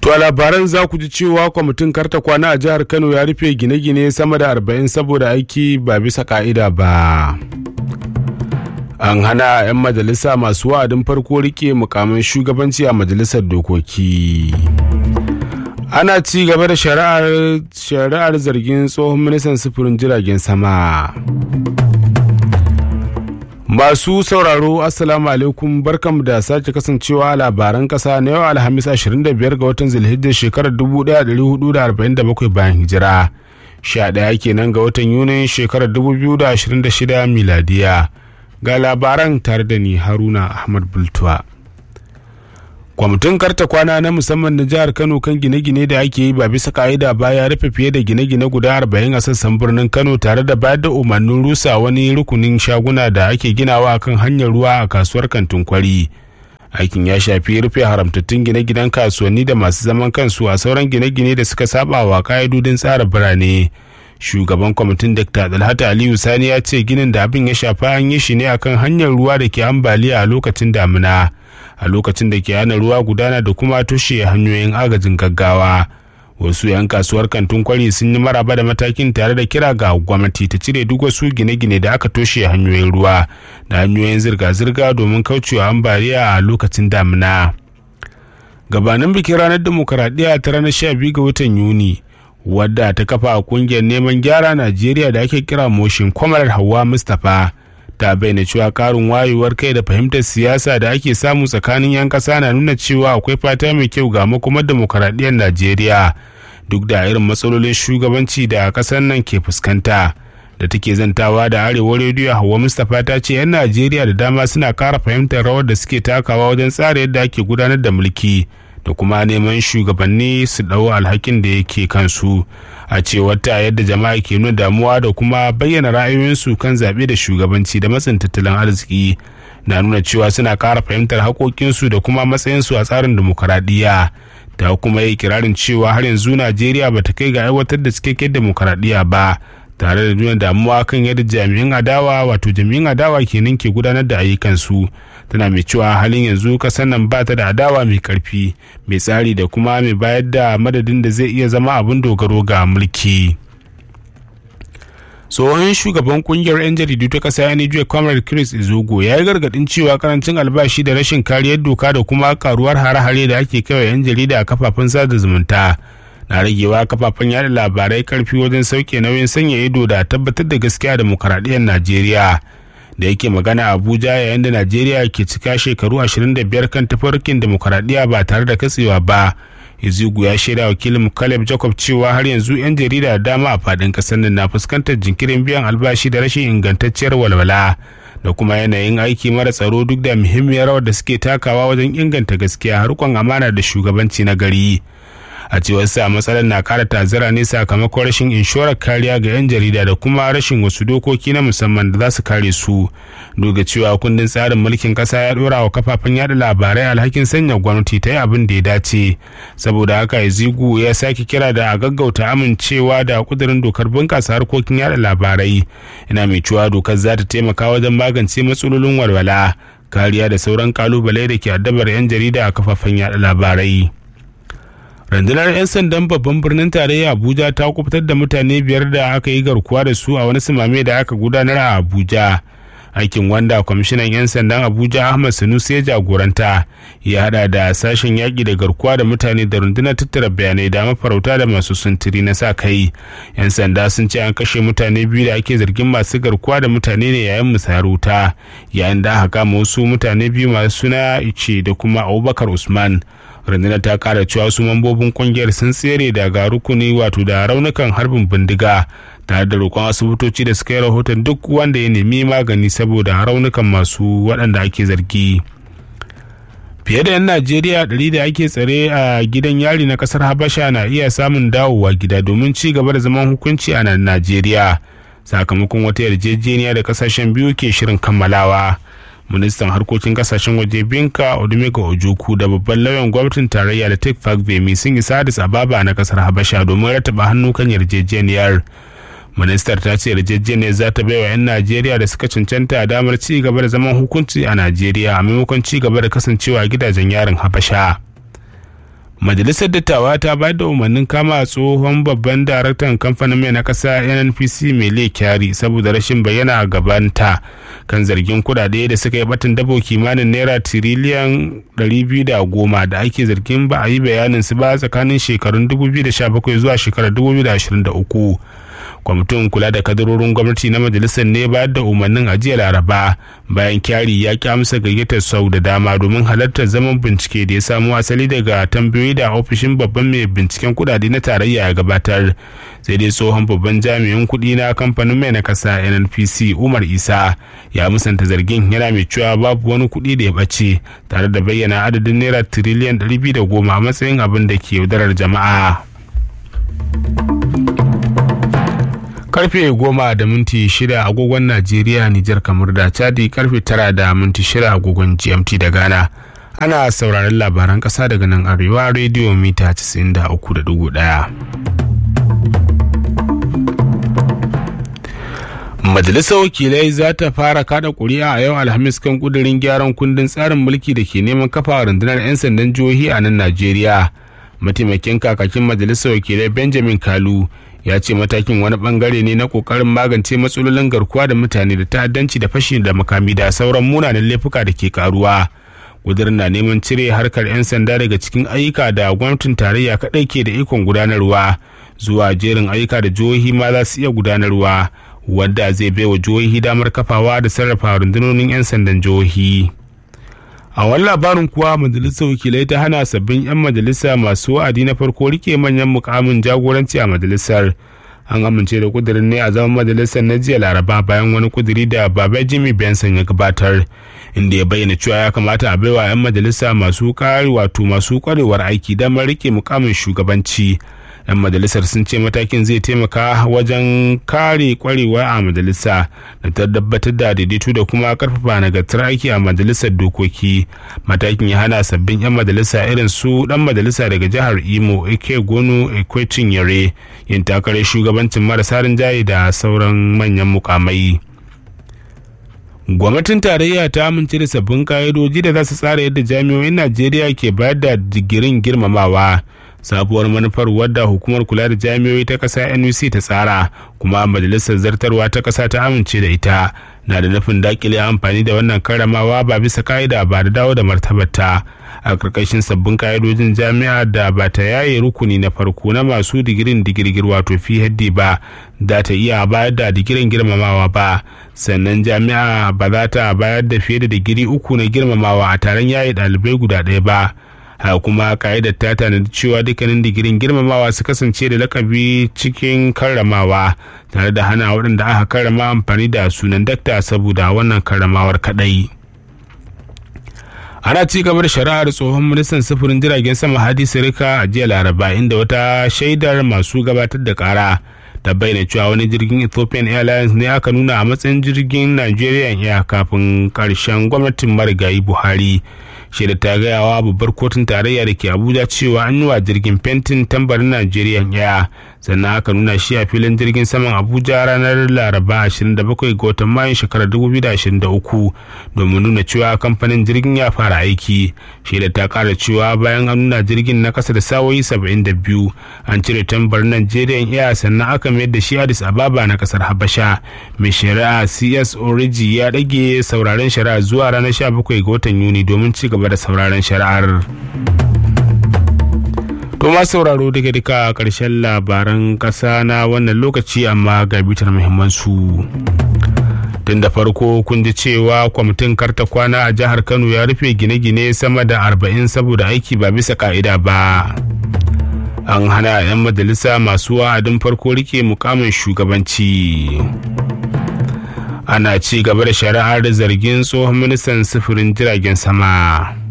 To a labaran za ku ji cewa kwamitin karta kwana a jihar Kano ya rufe gine-gine sama da arba'in saboda aiki ba bisa ka'ida ba. An hana 'yan majalisa masu wa'adin farko rike mukamin shugabanci a majalisar dokoki. Ana ci gaba da shari'ar zargin tsohon ministan sufurin jiragen sama. Masu sauraro Assalamu alaikum barkanmu da sake kasancewa a labaran kasa na yau Alhamis 25 ga watan Zulhijjar shekarar 1447 bayan hijira. 11 kenan ga watan Yunin shekarar 2026 miladiya. Ga labaran tare da ni Haruna Ahmad Bultuwa. kwamitin karta kwana na musamman na jihar kano kan gine-gine da ake yi ba bisa ka'ida ba ya rufe fiye da gine-gine guda arba'in a sassan birnin kano tare da bayar da umarnin rusa wani rukunin shaguna da ake ginawa kan hanyar ruwa a kasuwar kantin kwari aikin ya shafi rufe haramtattun gine-ginen kasuwanni da masu zaman kansu a sauran gine-gine da suka saba wa ka'idodin tsara birane shugaban kwamitin dr dalhata aliyu sani ya ce ginin da abin ya shafa an yi shi ne akan hanyar ruwa da ke ambaliya a lokacin damina a lokacin da ke hana ruwa gudana da kuma tushe hanyoyin agajin gaggawa wasu 'yan kasuwar kantin kwari sun yi maraba da matakin tare da kira ga gwamnati ta cire duk wasu gine-gine da aka toshe hanyoyin ruwa da hanyoyin zirga-zirga domin kaucewa ambaliya a lokacin damina gabanin bikin ranar demokaradiyya ta ranar 12 ga watan yuni wadda ta kafa a kungiyar neman gyara najeriya da ake kira motion kwamarar hawa mustapha ta bayyana cewa karin wayewar kai da fahimtar siyasa da ake samu tsakanin 'yan ƙasa na nuna cewa akwai fata mai kyau ga makomar demokaradiyyar najeriya duk da irin matsalolin shugabanci da ƙasar nan ke fuskanta da take zantawa da arewa rediyo hawa mustapha ta ce 'yan najeriya da dama suna kara fahimtar rawar da suke takawa wajen tsara yadda ake gudanar da mulki da kuma neman shugabanni su ɗau alhakin da yake kansu a cewar ta yadda jama'a ke nuna damuwa da kuma bayyana ra'ayoyinsu kan zaɓe da shugabanci da matsin tattalin arziki na nuna cewa suna ƙara fahimtar haƙoƙinsu da kuma matsayinsu a tsarin dimokuraɗiyya ta kuma yi kirarin cewa har yanzu najeriya ba ta kai ga aiwatar da cikakken dimokuraɗiyya ba tare da nuna damuwa kan yadda jami'in adawa wato jami'in adawa kenan ke gudanar da ayyukansu tana mai cewa halin yanzu kasar nan ba ta da adawa mai karfi mai tsari da kuma mai bayar da madadin da zai iya zama abin dogaro ga mulki tsohon shugaban kungiyar 'yan jaridu ta kasa ya nijuwa comrade chris izogo ya yi gargadin cewa karancin albashi da rashin kariyar doka da kuma karuwar hare-hare da ake kawai 'yan jarida a kafafen sada zumunta na ragewa kafafen yada labarai karfi wajen sauke nauyin sanya ido da tabbatar da gaskiya demokaradiyyar najeriya da yake magana a abuja yayin da najeriya ke cika shekaru 25 kan tafarkin demokaradiyya ba tare da katsewa ba izigu ya shaida wakilin caleb jacob cewa har yanzu 'yan jarida da dama a fadin kasar nan na fuskantar jinkirin biyan albashi da rashin ingantacciyar walwala da kuma yanayin aiki mara tsaro duk da muhimmiyar rawar da suke takawa wajen inganta gaskiya harkon amana da shugabanci na gari a cewar sa matsalar na kara tazara ne sakamakon rashin inshorar kariya ga 'yan jarida da kuma rashin wasu dokoki na musamman da za su kare su duga cewa kundin tsarin mulkin kasa ya dora wa kafafen yada labarai alhakin sanya gwamnati ta yi abin da ya dace saboda haka izigu ya sake kira da a gaggauta amincewa da kudirin dokar bunkasa harkokin yada labarai ina mai cewa dokar za ta taimaka wajen magance matsalolin walwala kariya da sauran kalubale da ke addabar 'yan jarida a kafafen yada labarai rundunar 'yan sandan babban birnin tarayya abuja ta kubutar da mutane biyar da aka yi garkuwa da su a wani simame da aka gudanar a abuja aikin wanda kwamishinan 'yan sandan abuja ahmad sanusi ya jagoranta ya hada da sashen yaƙi da garkuwa da mutane da rundunar tattara bayanai da mafarauta da masu sintiri na sa kai 'yan sanda sun ce an kashe mutane biyu da ake zargin masu garkuwa da mutane ne yayin musayar wuta yayin da aka kama wasu mutane biyu masu suna ice da kuma abubakar usman rundunar ta kara cewa su mambobin kungiyar sun tsere daga rukuni wato da raunukan harbin bindiga tare da roƙon asibitoci da suka yi rahoton duk wanda ya nemi magani saboda raunukan masu waɗanda ake zargi fiye da 'yan najeriya ɗari da ake tsare a gidan yari na ƙasar habasha na iya samun dawowa gida domin ci gaba da zaman hukunci a nan najeriya sakamakon wata yarjejeniya da ƙasashen biyu ke shirin kammalawa ministan harkokin kasashen waje binka odumega ojoku da babban lauyan gwamnatin tarayya da tek fagvemi sun isa addis ababa na kasar habasha domin rataba hannu kan yarjejeniyar ministar ta ce yarjejeniyar za ta baiwa 'yan najeriya da suka cancanta damar ci gaba da zaman hukunci a najeriya a maimakon ci gaba da kasancewa gidajen yarin habasha majalisar dattawa ta bayar da umarnin kama tsohon babban daraktan kamfanin mai na kasa nnpc mai kyari saboda rashin bayyana a gabanta kan zargin kudade da suka yi batun dabo kimanin naira tiriliyan 210 da ake zargin ba a yi bayanin su ba tsakanin shekarun 2017 zuwa shekarar 2023 kwamitin kula da kadarorin gwamnati na majalisar ne bayar da umarnin ajiyar laraba bayan kyari ya ki amsa gayyatar sau da dama domin halartar zaman bincike da ya samo asali daga tambayoyi da ofishin babban mai binciken kudade na tarayya ya gabatar sai dai tsohon babban jami'in kudi na kamfanin mai na kasa nnpc umar isa ya musanta zargin yana mai cewa babu wani kudi da ya ɓace tare da bayyana adadin naira tiriliyan 210 a matsayin abin da ke yaudarar jama'a karfe goma da minti shida agogon najeriya nijar kamar da chadi karfe tara da minti shida agogon gmt da ghana ana sauraron labaran kasa daga nan arewa rediyo mita 93.1 majalisar wakilai za ta fara kada kuri'a a yau alhamis kan kudirin gyaran kundin tsarin mulki da ke neman kafa rundunar 'yan sandan jihohi a nan najeriya mataimakin kakakin majalisar wakilai benjamin kalu ya ce matakin wani bangare ne na kokarin magance matsalolin garkuwa da mutane da ta'addanci da fashi da makami da sauran munanan laifuka da ke karuwa kudirin na neman cire harkar 'yan sanda daga cikin ayyuka da gwamnatin tarayya kaɗai ke da ikon gudanarwa zuwa jerin ayyuka da jihohi ma za su iya gudanarwa wadda zai baiwa jihohi damar kafawa da sarrafa rundunonin 'yan sandan jihohi. a wani labarin kuwa majalisar wakilai ta hana sabbin 'yan majalisa masu wa'adi na farko rike manyan mukamin jagoranci a majalisar an amince da kudirin ne a zaman majalisar na jiya laraba bayan wani kudiri da baba jimmy benson ya gabatar inda ya bayyana cewa ya kamata a baiwa 'yan majalisa masu kari wato masu kwarewar aiki damar rike mukamin shugabanci 'yan majalisar sun ce matakin zai taimaka wajen kare kwarewa a majalisa da ta tabbatar da daidaito da kuma karfafa nagartar aiki a majalisar dokoki matakin ya hana sabbin 'yan majalisa irin su dan majalisa daga jihar imo ike gono ekwecin yare yin takarar shugabancin marasa rinjaye da sauran manyan mukamai gwamnatin tarayya ta amince da sabbin ka'idoji da za su tsara yadda jami'o'in najeriya ke bayar da digirin girmamawa sabuwar manufar wadda hukumar kula da jami'oi ta ƙasa nuc ta tsara kuma majalisar zartarwa ta ƙasa ta amince da ita na da nufin dakile amfani da wannan karramawa ba bisa ka'ida ba da dawo da martabarta a ƙarƙashin sabbin ka'idojin jami'a da ba ta yaye rukuni na farko na masu digirin digirgir wato phd ba za ta iya bayar da digirin girmamawa ba sannan jami'a ba za ta bayar da fiye da digiri uku na girmamawa a taron yaye ɗalibai guda ɗaya ba haka kuma ka'idar ta tanadi cewa dukkanin digirin girmamawa su kasance da lakabi cikin karramawa tare da hana waɗanda aka karrama amfani da sunan dakta saboda wannan karramawar kaɗai. ana ci gaba da shari'ar tsohon ministan sufurin jiragen sama hadi sirika a jiya laraba inda wata shaidar masu gabatar da kara ta bayyana cewa wani jirgin ethiopian airlines ne aka nuna a matsayin jirgin nigerian air kafin karshen gwamnatin marigayi buhari shaida ta gaya wa babbar kotun tarayya da ke abuja cewa an yi wa jirgin fentin tambarin nigerian air sannan aka nuna shi a filin jirgin saman abuja ranar laraba 27 ga watan mayun shekarar 2023 domin nuna cewa kamfanin jirgin ya fara aiki shaida ta kara cewa bayan an nuna jirgin na kasa da sawoyi 72 an cire tambarin nigerian air sannan aka mayar da shi addis ababa na kasar habasha mai shari'a cs origi ya rage sauraren shari'a zuwa ranar 17 ga watan yuni domin ci gaba da sauraren shari'ar to ma sauraro daga duka karshen labaran kasa na wannan lokaci amma ga bitar muhimmansu tun da farko kun ji cewa kwamitin karta kwana a jihar kano ya rufe gine-gine sama da arba'in saboda aiki ba bisa ka'ida ba an hana 'yan majalisa masu wa'adin farko rike mukamin shugabanci ana ci gaba da shari'ar zargin tsohon ministan sufurin jiragen sama